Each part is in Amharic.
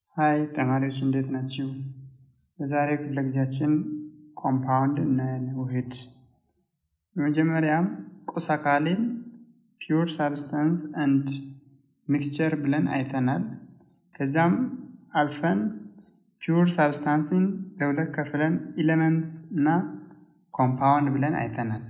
ሀይ ተማሪዎች እንዴት ናችሁ? በዛሬ ክፍለ ጊዜያችን ኮምፓውንድ እናያለን። ውህድ በመጀመሪያም ቁስ አካልን ፒውር ሳብስታንስ አንድ ሚክስቸር ብለን አይተናል። ከዚያም አልፈን ፒውር ሳብስታንስን ለሁለት ከፍለን ኢሌመንትስ እና ኮምፓውንድ ብለን አይተናል።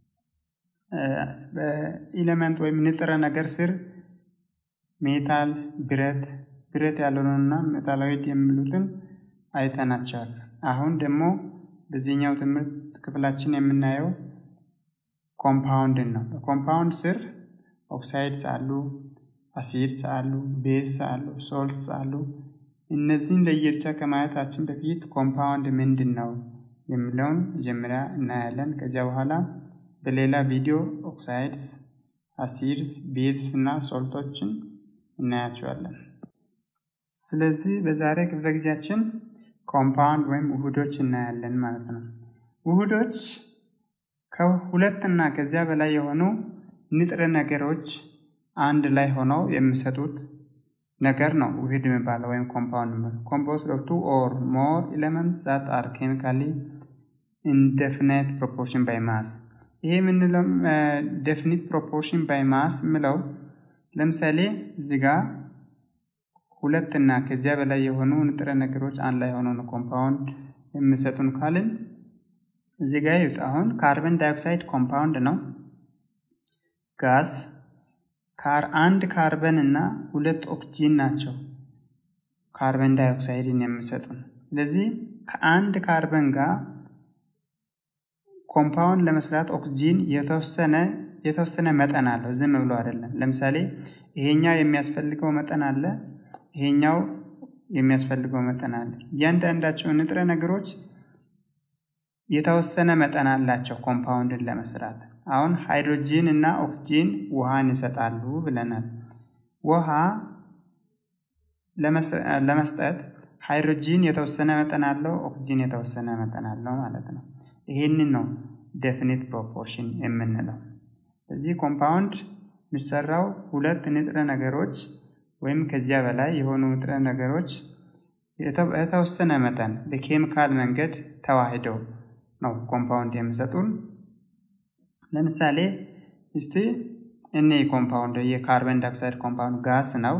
በኢሌመንት ወይም ንጥረ ነገር ስር ሜታል፣ ብረት፣ ብረት ያልሆነውና ሜታሎይድ የሚሉትን አይተናቸዋል። አሁን ደግሞ በዚህኛው ትምህርት ክፍላችን የምናየው ኮምፓውንድን ነው። በኮምፓውንድ ስር ኦክሳይድስ አሉ፣ አሲድስ አሉ፣ ቤዝ አሉ፣ ሶልትስ አሉ። እነዚህን ለየብቻ ከማየታችን በፊት ኮምፓውንድ ምንድን ነው የሚለውን መጀመሪያ እናያለን። ከዚያ በኋላ በሌላ ቪዲዮ ኦክሳይድስ፣ አሲድስ፣ ቤዝስ እና ሶልቶችን እናያቸዋለን። ስለዚህ በዛሬ ክፍለ ጊዜያችን ኮምፓውንድ ወይም ውህዶች እናያለን ማለት ነው። ውህዶች ከሁለት እና ከዚያ በላይ የሆኑ ንጥረ ነገሮች አንድ ላይ ሆነው የሚሰጡት ነገር ነው ውህድ የሚባለው ወይም ኮምፓውንድ ኮምፖዝድ ኦፍ ቱ ኦር ሞር ኤሌመንትስ ዛት አር ኬሚካሊ ኢን ዴፊኒት ፕሮፖርሽን ባይ ማስ። ይሄ የምንለው ዴፊኒት ፕሮፖርሽን ባይ ማስ የምለው ለምሳሌ እዚህ ጋር ሁለት እና ከዚያ በላይ የሆኑ ንጥረ ነገሮች አንድ ላይ ሆነው ነው ኮምፓውንድ የሚሰጡን ካልን እዚህ ጋር ይዩት። አሁን ካርበን ዳይኦክሳይድ ኮምፓውንድ ነው። ጋስ ካር አንድ ካርበን እና ሁለት ኦክሲጂን ናቸው ካርበን ዳይኦክሳይድን የሚሰጡን። ስለዚህ ከአንድ ካርበን ጋር ኮምፓውንድ ለመስራት ኦክሲጂን የተወሰነ የተወሰነ መጠን አለው። ዝም ብሎ አይደለም። ለምሳሌ ይሄኛው የሚያስፈልገው መጠን አለ፣ ይሄኛው የሚያስፈልገው መጠን አለ። እያንዳንዳቸው ንጥረ ነገሮች የተወሰነ መጠን አላቸው ኮምፓውንድን ለመስራት። አሁን ሃይድሮጂን እና ኦክሲጂን ውሃን ይሰጣሉ ብለናል። ውሃ ለመስጠት ሃይድሮጂን የተወሰነ መጠን አለው፣ ኦክሲጂን የተወሰነ መጠን አለው ማለት ነው። ይህንን ነው ዴፊኒት ፕሮፖርሽን የምንለው። እዚህ ኮምፓውንድ የሚሰራው ሁለት ንጥረ ነገሮች ወይም ከዚያ በላይ የሆኑ ንጥረ ነገሮች የተወሰነ መጠን በኬሚካል መንገድ ተዋህደው ነው ኮምፓውንድ የሚሰጡን። ለምሳሌ እስቲ እኔ ኮምፓውንድ የካርበን ዳይኦክሳይድ ኮምፓውንድ ጋስ ነው።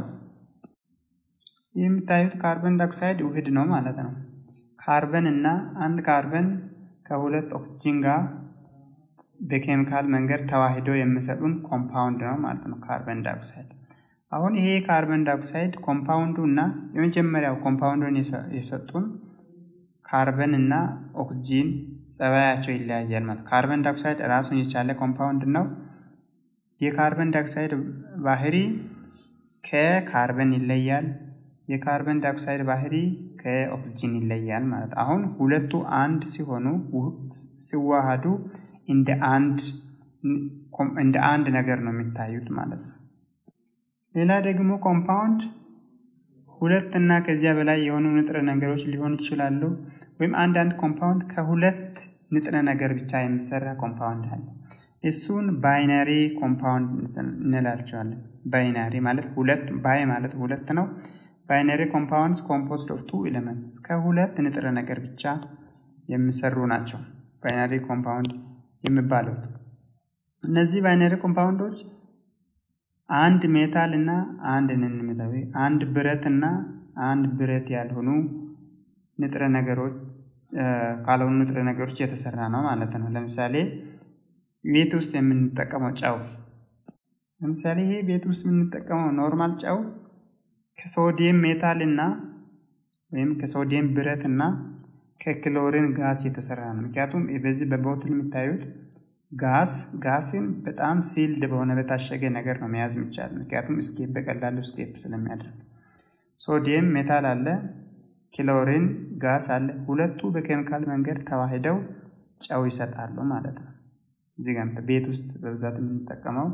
የምታዩት ካርበን ዳይኦክሳይድ ውህድ ነው ማለት ነው። ካርበን እና አንድ ካርበን ከሁለት ኦክሲጂን ጋር በኬሚካል መንገድ ተዋህዶ የሚሰጡን ኮምፓውንድ ነው ማለት ነው ካርበን ዳይኦክሳይድ። አሁን ይሄ ካርበን ዳይኦክሳይድ ኮምፓውንዱ እና የመጀመሪያው ኮምፓውንዱን የሰጡን ካርበን እና ኦክሲጂን ጸባያቸው ይለያያል ማለት ካርበን ዳይኦክሳይድ ራሱን የቻለ ኮምፓውንድ ነው። የካርበን ዳይኦክሳይድ ባህሪ ከካርበን ይለያል። የካርበን ዳይኦክሳይድ ባህሪ ከኦክሲጂን ይለያል ማለት አሁን ሁለቱ አንድ ሲሆኑ ሲዋሃዱ እንደ አንድ እንደ አንድ ነገር ነው የሚታዩት ማለት ነው። ሌላ ደግሞ ኮምፓውንድ ሁለት እና ከዚያ በላይ የሆኑ ንጥረ ነገሮች ሊሆኑ ይችላሉ። ወይም አንዳንድ ኮምፓውንድ ከሁለት ንጥረ ነገር ብቻ የሚሰራ ኮምፓውንድ አለ። እሱን ባይናሪ ኮምፓውንድ እንላቸዋለን። ባይናሪ ማለት ሁለት ባይ ማለት ሁለት ነው። ባይናሪ ኮምፓውንድስ ኮምፖዝድ ኦፍ ቱ ኤሌመንትስ ከሁለት ንጥረ ነገር ብቻ የሚሰሩ ናቸው። ባይናሪ ኮምፓውንድ የሚባሉት እነዚህ ባይናሪ ኮምፓውንዶች አንድ ሜታል እና አንድ ንንሜታዊ አንድ ብረት እና አንድ ብረት ያልሆኑ ንጥረ ነገሮች ካልሆኑ ንጥረ ነገሮች የተሰራ ነው ማለት ነው። ለምሳሌ ቤት ውስጥ የምንጠቀመው ጨው፣ ለምሳሌ ይሄ ቤት ውስጥ የምንጠቀመው ኖርማል ጨው ከሶዲየም ሜታል እና ወይም ከሶዲየም ብረት እና ከክሎሪን ጋዝ የተሰራ ነው። ምክንያቱም በዚህ በቦትል የሚታዩት ጋስ ጋስን በጣም ሲልድ በሆነ በታሸገ ነገር ነው መያዝ የሚቻል። ምክንያቱም ስኬፕ በቀላሉ ስኬፕ ስለሚያደርግ ሶዲየም ሜታል አለ፣ ክሎሪን ጋስ አለ። ሁለቱ በኬሚካል መንገድ ተዋህደው ጨው ይሰጣሉ ማለት ነው። እዚህ ጋር ቤት ውስጥ በብዛት የምንጠቀመው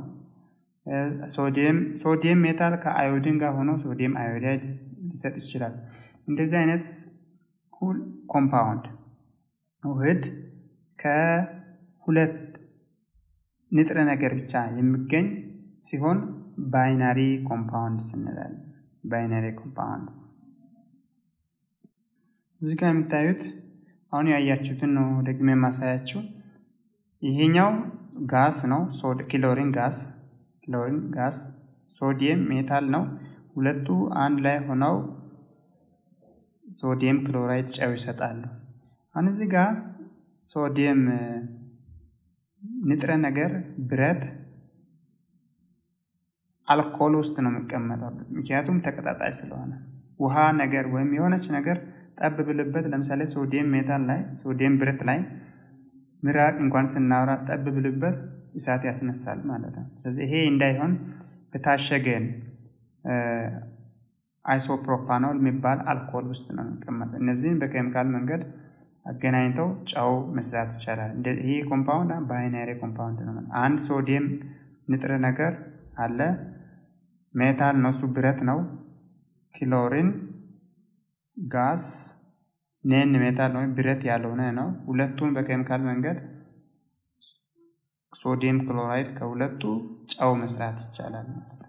ሶዲየም ሜታል ከአዮዲን ጋር ሆኖ ሶዲየም አዮዳይድ ሊሰጥ ይችላል። እንደዚህ አይነት ኮምፓውንድ ውህድ ከሁለት ንጥረ ነገር ብቻ የሚገኝ ሲሆን ባይናሪ ኮምፓውንድስ እንላለን። ባይናሪ ኮምፓውንድስ እዚህ ጋር የምታዩት አሁን ያያችሁትን ነው ደግሜ የማሳያችሁ። ይሄኛው ጋስ ነው፣ ክሎሪን ጋስ ክሎሪን ጋስ፣ ሶዲየም ሜታል ነው። ሁለቱ አንድ ላይ ሆነው ሶዲየም ክሎራይድ ጨው ይሰጣሉ። አሁን እዚህ ጋር ሶዲየም ንጥረ ነገር ብረት አልኮል ውስጥ ነው የሚቀመጠው፣ ምክንያቱም ተቀጣጣይ ስለሆነ ውሃ ነገር ወይም የሆነች ነገር ጠብ ብልበት፣ ለምሳሌ ሶዲየም ሜታል ላይ ሶዲየም ብረት ላይ ምራቅ እንኳን ስናወራ ጠብ ብልበት እሳት ያስነሳል ማለት ነው። ስለዚህ ይሄ እንዳይሆን በታሸገን አይሶፕሮፓኖል የሚባል አልኮል ውስጥ ነው የሚቀመጠው። እነዚህን በኬሚካል መንገድ አገናኝተው ጨው መስራት ይቻላል። ይህ ኮምፓውንድ ባይናሪ ኮምፓውንድ ነው። አንድ ሶዲየም ንጥረ ነገር አለ፣ ሜታል ነው፣ እሱ ብረት ነው። ክሎሪን ጋስ ኔን ሜታል ነው፣ ብረት ያልሆነ ነው። ሁለቱን በኬሚካል መንገድ ሶዲየም ክሎራይድ ከሁለቱ ጨው መስራት ይቻላል።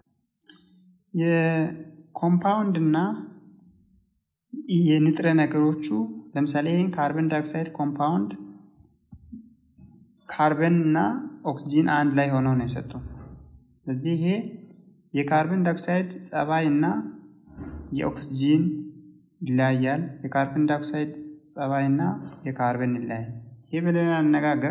የኮምፓውንድ እና የንጥረ ነገሮቹ ለምሳሌ ይህን ካርበን ዳይኦክሳይድ ኮምፓውንድ ካርበን እና ኦክሲጂን አንድ ላይ ሆነው ነው የሰጡ። ስለዚህ ይሄ የካርበን ዳይኦክሳይድ ጸባይ እና የኦክሲጂን ይለያያል። የካርበን ዳይኦክሳይድ ጸባይ እና የካርበን ይለያያል። ይህ በሌላ አነጋገር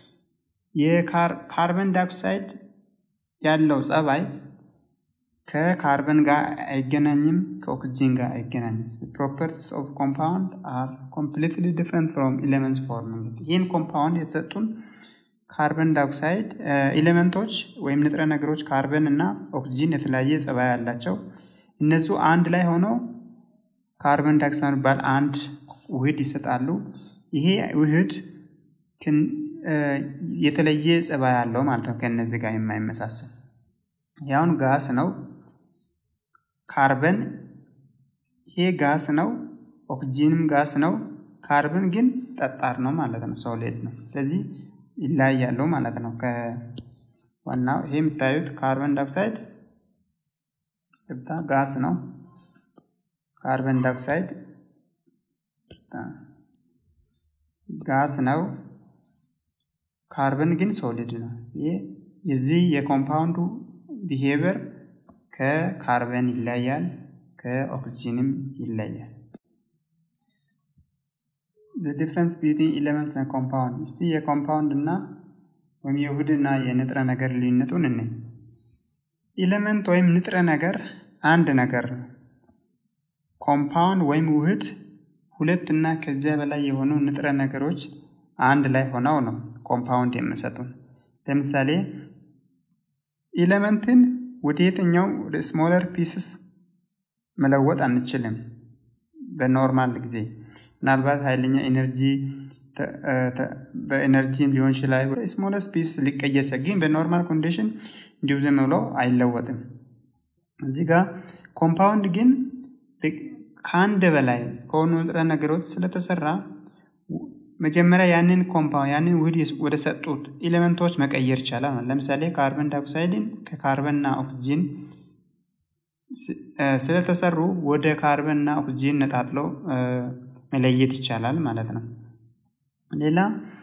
የካርበን ዳይኦክሳይድ ያለው ጸባይ ከካርበን ጋር አይገናኝም፣ ከኦክሲጂን ጋር አይገናኝም። ፕሮፐርቲስ ኦፍ ኮምፓውንድ አር ኮምፕሊትሊ ዲፍረንት ፍሮም ኤሌመንትስ ፎርሚንግ። ይህን ኮምፓውንድ የተሰጡን ካርበን ዳይኦክሳይድ ኤሌመንቶች ወይም ንጥረ ነገሮች ካርበን እና ኦክሲጂን የተለያየ ጸባይ ያላቸው እነሱ አንድ ላይ ሆነው ካርበን ዳይኦክሳይድ የሚባል አንድ ውህድ ይሰጣሉ። ይሄ ውህድ የተለየ ጸባይ ያለው ማለት ነው፣ ከእነዚህ ጋር የማይመሳሰል ያውን ጋስ ነው። ካርበን ይሄ ጋስ ነው። ኦክሲጂንም ጋስ ነው። ካርበን ግን ጠጣር ነው ማለት ነው፣ ሶሊድ ነው። ስለዚህ ይለያያሉ ማለት ነው ከዋናው። ይሄ የምታዩት ካርበን ዳይኦክሳይድ ጋስ ነው። ካርበን ዳይኦክሳይድ ጋስ ነው። ካርበን ግን ሶሊድ ነው። ይህ የዚህ የኮምፓውንዱ ቢሄቨር ከካርበን ይለያል፣ ከኦክሲጂንም ይለያል። ዘ ዲፍረንስ ቢትዊን ኤሌመንትስ እና ኮምፓውንድ። እስቲ የኮምፓውንድ እና ወይም የውህድ እና የንጥረ ነገር ልዩነቱን እኔ ኤሌመንት ወይም ንጥረ ነገር አንድ ነገር ነው። ኮምፓውንድ ወይም ውህድ ሁለት እና ከዚያ በላይ የሆኑ ንጥረ ነገሮች አንድ ላይ ሆነው ነው ኮምፓውንድ የሚሰጡን። ለምሳሌ ኤሌመንትን ወደ የትኛው ወደ ስሞለር ፒስስ መለወጥ አንችልም በኖርማል ጊዜ። ምናልባት ኃይለኛ ኤነርጂ በኤነርጂ ሊሆን ይችላል ስሞለር ፒስ ሊቀየር ግን በኖርማል ኮንዲሽን እንዲሁ ዝም ብሎ አይለወጥም። እዚህ ጋር ኮምፓውንድ ግን ከአንድ በላይ ከሆኑ ንጥረ ነገሮች ስለተሰራ መጀመሪያ ያንን ኮምፓውንድ ያንን ውህድ ወደ ሰጡት ኤሌመንቶች መቀየር ይቻላል። ለምሳሌ ካርበን ዳይኦክሳይድን ከካርበንና ኦክሲጂን ስለተሰሩ ወደ ካርበንና ኦክሲጂን ነጣጥለው መለየት ይቻላል ማለት ነው። ሌላ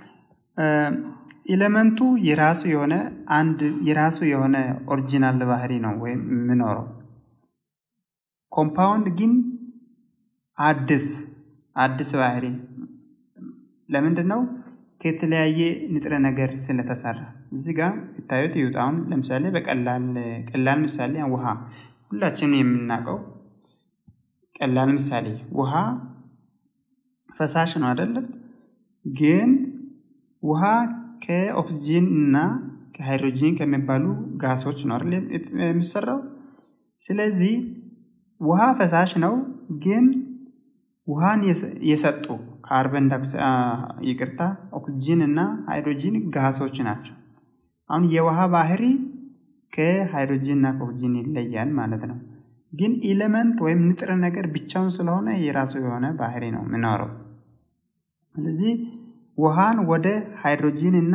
ኤሌመንቱ የራሱ የሆነ አንድ የራሱ የሆነ ኦሪጂናል ባህሪ ነው ወይም የሚኖረው። ኮምፓውንድ ግን አዲስ አዲስ ባህሪ ለምንድን ነው? ከተለያየ ንጥረ ነገር ስለተሰራ። እዚህ ጋር ይታዩት ይዩት። አሁን ለምሳሌ በቀላል ቀላል ምሳሌ ውሃ ሁላችንም የምናውቀው ቀላል ምሳሌ ውሃ ፈሳሽ ነው አይደለም? ግን ውሃ ከኦክሲጂን እና ከሃይድሮጂን ከሚባሉ ጋሶች ነው አይደል የሚሰራው። ስለዚህ ውሃ ፈሳሽ ነው፣ ግን ውሃን የሰጡ ካርበን ይቅርታ፣ ኦክሲጂን እና ሃይድሮጂን ጋሶች ናቸው። አሁን የውሃ ባህሪ ከሃይድሮጂን እና ከኦክሲጂን ይለያል ማለት ነው። ግን ኤሌመንት ወይም ንጥረ ነገር ብቻውን ስለሆነ የራሱ የሆነ ባህሪ ነው የሚኖረው። ስለዚህ ውሃን ወደ ሃይድሮጂን እና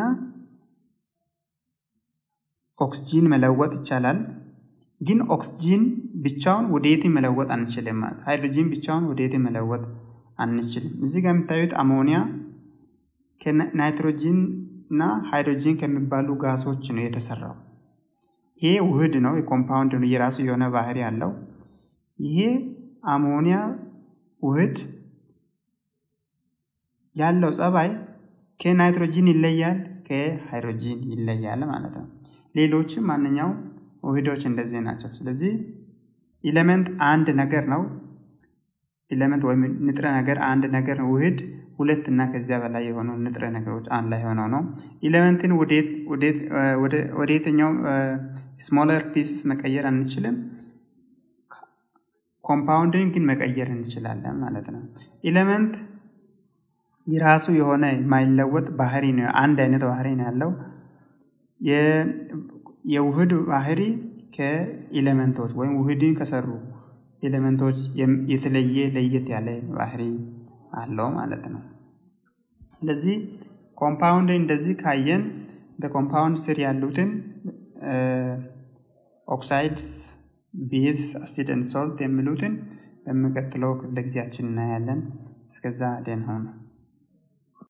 ኦክስጂን መለወጥ ይቻላል። ግን ኦክስጂን ብቻውን ወደ የት መለወጥ አንችልም ማለት ሃይድሮጂን ብቻውን ወደ የት መለወጥ አንችልም። እዚህ ጋር የምታዩት አሞኒያ ናይትሮጂን እና ሃይድሮጂን ከሚባሉ ጋሶች ነው የተሰራው። ይሄ ውህድ ነው፣ የኮምፓውንድ ነው፣ የራሱ የሆነ ባህሪ አለው። ይሄ አሞኒያ ውህድ ያለው ጸባይ ከናይትሮጂን ይለያል፣ ከሃይድሮጂን ይለያል ማለት ነው። ሌሎችም ማንኛው ውህዶች እንደዚህ ናቸው። ስለዚህ ኢሌመንት አንድ ነገር ነው። ኢሌመንት ወይም ንጥረ ነገር አንድ ነገር ነው። ውህድ ሁለት እና ከዚያ በላይ የሆኑ ንጥረ ነገሮች አንድ ላይ ሆነው ነው። ኢሌመንትን ወደ የትኛው ስሞለር ፒስስ መቀየር አንችልም። ኮምፓውንድን ግን መቀየር እንችላለን ማለት ነው። ኢሌመንት የራሱ የሆነ የማይለወጥ ባህሪ ነው። አንድ አይነት ባህሪ ነው ያለው። የውህድ ባህሪ ከኤሌመንቶች ወይም ውህድን ከሰሩ ኤሌመንቶች የተለየ ለየት ያለ ባህሪ አለው ማለት ነው። ስለዚህ ኮምፓውንድን እንደዚህ ካየን በኮምፓውንድ ስር ያሉትን ኦክሳይድስ፣ ቤዝ፣ አሲድ ኤንድ ሶልት የሚሉትን በሚቀጥለው ክፍለ ጊዜያችን እናያለን። እስከዛ ደህና ሁኑ።